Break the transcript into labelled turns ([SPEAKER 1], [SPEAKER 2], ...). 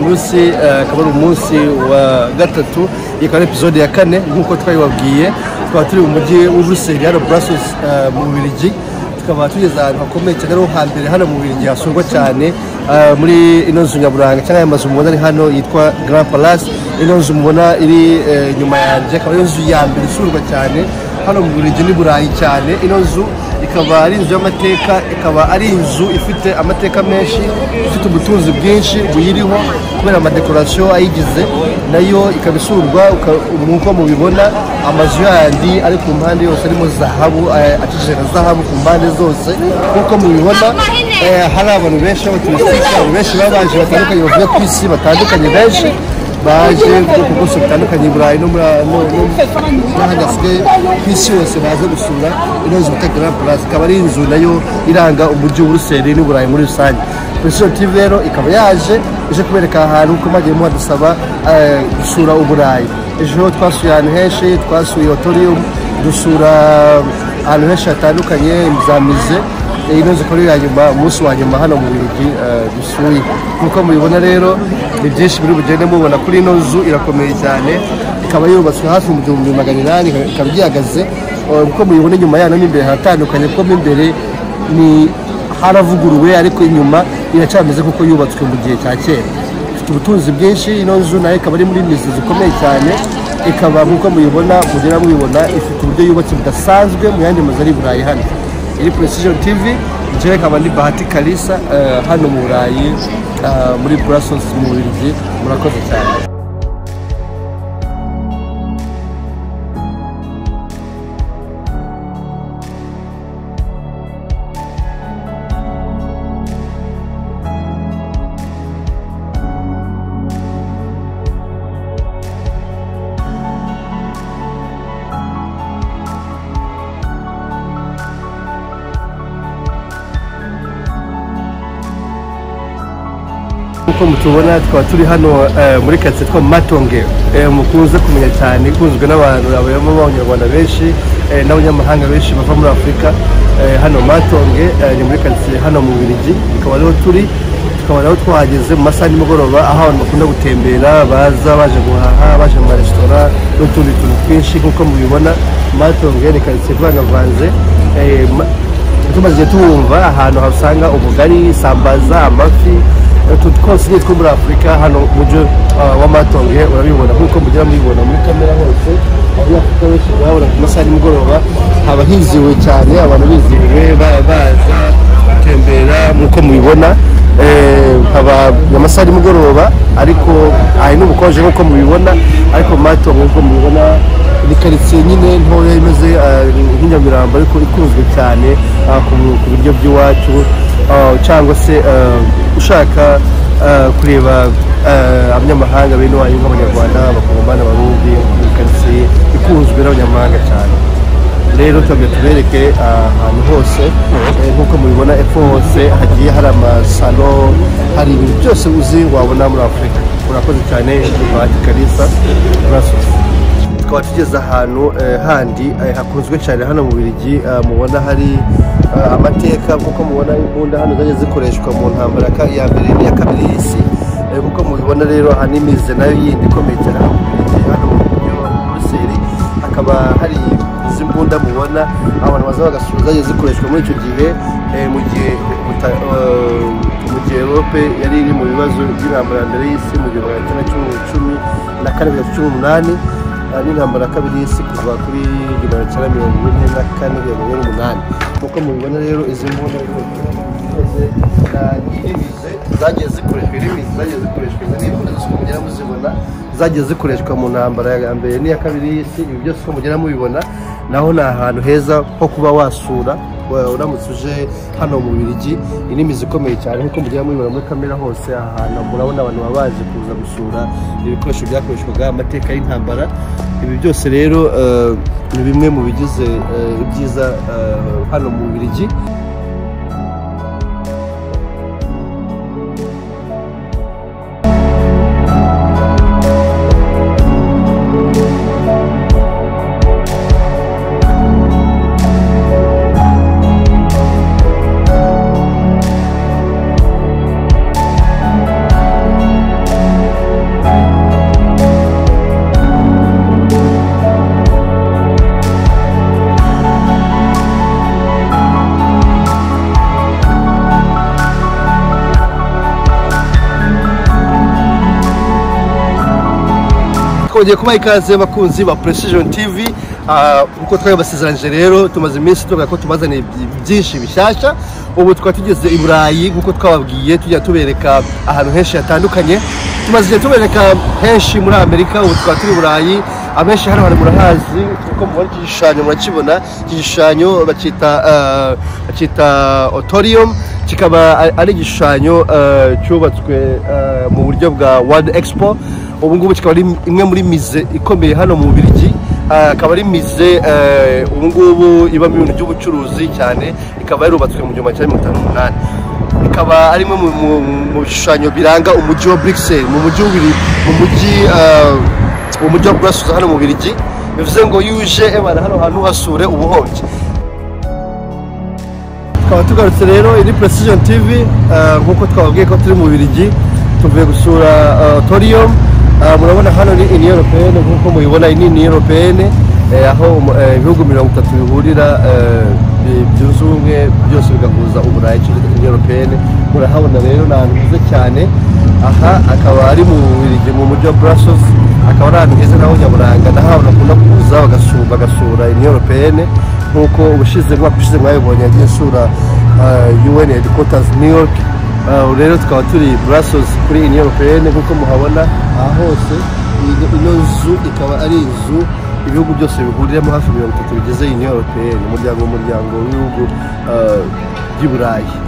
[SPEAKER 1] munsi akaba ari umunsi wa gatatu iyi ikaba ari epizode ya kane nk'uko twabibabwiye tukaba turi mu mujyi w'uburusizi hano burasosi mu bubiligi tukaba tugeze ahantu hakomeye cyane ariho hambere hano mu bubiligi hasurwa cyane muri ino nzu nyaburanga cyangwa aya mazu mubona ari hano yitwa grand palace ino nzu mubona iri inyuma yanjye akaba ari inzu ya mbere isurwa cyane hano mu bubiligi ni burayi cyane ino nzu ikaba ari inzu y'amateka ikaba ari inzu ifite amateka menshi ifite ubutunzi bwinshi buyiriho kubera amadekorasiyo ayigize nayo ikaba isurwa nk'uko mubibona amazu yandi ari ku mpande yose arimo zahabu akikije na zahabu ku mpande zose nk'uko mubibona hari abantu benshi b'abaturisitike abantu benshi baba baje batandukanye bavuye ku isi batandukanye benshi baje ku bwose butandukanye i burayi no n'ahandi hasigaye ku isi yose baza gusura ino nzu bita grand palace ikaba ari inzu nayo iranga umujyi w'uruseri n'uburayi muri rusange polisiyo tv rero ikaba yaje ije kubereka ahantu ko mwagiye muhadusaba gusura uburayi ejo twasuye ahantu henshi twasuye otorium dusura ahantu henshi hatandukanye imize ino nzu ikora iya nyuma umunsi wa nyuma hano mu birori dusuye nk'uko mubibona rero ni byinshi biri bugende mubona kuri ino nzu irakomeye cyane ikaba yubatswe hafi mu gihumbi magana inani ikaba igihagaze nk'uko mubibona inyuma yayo mo imbere haratandukanye kuko mo imbere ni haravuguruwe ariko inyuma iracameze kuko yubatswe mu gihe cya kera ifite ubutunzi bwinshi ino nzu nayo ikaba ari muri mizi zikomeye cyane ikaba nk'uko mubibona mugera mubibona ifite uburyo yubatse budasanzwe mu yandi mazu ari i burayi hano iri precision tv njyewe nkaba ni bahati kalisa hano mu burayi muri brussels mu bubiligi murakoze cyane nk'uko mutubona tukaba turi hano muri karitsiye twa matonge mukunze kumenya cyane ikunzwe n'abantu abayemo b'abanyarwanda benshi n'abanyamahanga benshi bava muri afurika hano matonge ni muri karitsiye hano mu birigi ikaba ariho turi tukaba naho twahageze mu masaha y'umugoroba aho abantu bakunda gutembera baza baje guhaha baje mu maresitora n'utundi tuntu twinshi nk'uko mubibona matonge ni karitsiye ivangavanze tumaze tuwumva ahantu hasanga ubugari isambaza amafi utu twose ni two muri afurika hano mujyi wa matonge urabibona nk'uko mugera mubibona muri kamera hose muri afurika benshi urabona ku masaha y'umugoroba haba hiziwe cyane abantu bizihiwe baza gutembera nk'uko mubibona haba amasaha y'umugoroba ariko hari n'ubukonje nk'uko mubibona ariko matonge nk'uko mubibona ni karitsiye nyine ntoya imeze nk'inyamirambo ariko ikunzwe cyane ku biryo by'iwacu cyangwa se ushaka kureba abanyamahanga bene iwanyu nk'abanyarwanda abakongomani abarundi muri karitsiye ikunzwe n'abanyamahanga cyane rero tujya tubereke ahantu hose nk'uko mubibona epfo hose hagiye hari amasalo hari ibintu byose uzi wabona muri afurika urakoze cyane bahati kalisa urasoza tukaba tugeze ahantu handi hakunzwe cyane hano mu birigi mubona hari amateka nk'uko mubona imbunda hano zagiye zikoreshwa mu ntambara ya mbere n'iya kabiri y'isi nk'uko mubibona rero aha n'imize nayo yindi ikomeye cyane hano mu buryo buruseli hakaba hari izi mbunda mubona abantu baza bagasura zagiye zikoreshwa muri icyo gihe mu gihe mu gihe erope yari iri mu bibazo by'intambara mbere y'isi mu gihumbi magana cyenda na cumi na kane bibiri na cumi n'umunani n'intambara ya kabiri y'isi kuva kuri magana cyenda mirongo ine na kane mirongo ine n'umunani nk'uko mubibona rero izi mbunda zagiye zikoreshwa irimizi zagiye zikoreshwa izi ni imbunda zose mugera muzibona zagiye zikoreshwa mu ntambara ya mbere n'iya kabiri y'isi ibi byose uko mugera mubibona naho ni ahantu heza ho kuba wasura uramutse uje hano mu birigi n'imizi ikomeye cyane nk'uko mugera mubibona muri kamera hose aha hantu murabona abantu baba baje kuza gusura ibikoresho byakoreshwaga amateka y'intambara ibi byose rero ni bimwe mu bigize ibyiza hano mu birigi twongeye kubaha ikaze abakunzi ba precision tv ah, nk'uko twabibasezeranyije rero tumaze iminsi tuvuga ko tubazaniye byi- byinshi bishyashya ubu twaba tugeze i burayi nk'uko twababwiye tujya tubereka ahantu henshi hatandukanye tumaze igihe tubereka henshi muri amerika ubu twaba turi i burayi abenshi hano hari murahazi kuko mubona iki gishushanyo murakibona iki gishushanyo bacyita ah, bacyita otorium kikaba a- ari igishushanyo eh, cyubatswe eh, mu buryo bwa World Expo ubu ngubu kikaba ari imwe muri mize ikomeye hano mu Bubiligi Eh, akaba ari mize eh, ubu ngubu ibamo ibintu by'ubucuruzi cyane ikaba yarubatswe mu gihumbi kimwe magana cyenda mirongo itanu n'umunani ikaba ari imwe mu- mu mu bishushanyo biranga umujyi wa Bruxelles mu mujyi w'Ububiligi- mu mujyi eh, mu mujyi wa Brussels hano mu Bubiligi bivuze ngo yuje ebana hano hantu hasure ubuhombyi tukaba tugarutse rero iri precision tv eh, nk'uko twababwiye ko turi mu Bubiligi tuvuye gusura eh, torium Eh, murabona hano ni union européenne nk'uko mubibona iyi ni union européenne eh, aho umu- eh, ibihugu mirongo itatu bihurira eh, bi- byunze ubumwe byose bigahuza uburayi cyangwa union européenne murahabona rero ni ahantu heza cyane aha akaba ari mu Bubiligi mu mujyi wa Brussels akaba ari ahantu heza naho nyaburanga naho abantu bakunda kuza bagasura bagasura union européenne nk'uko ubushize umwaka ushize mwabibonye yagiye isura eh, UN headquarters New York Eh, ubu rero tukaba turi Brussels kuri Union Européenne nk'uko muhabona aha hose iyi- ino nzu ikaba ari inzu ibihugu byose bihuriramo hafi mirongo itatu bigize Union Européenne umuryango w'umuryango w'ibihugu eh, by'i Burayi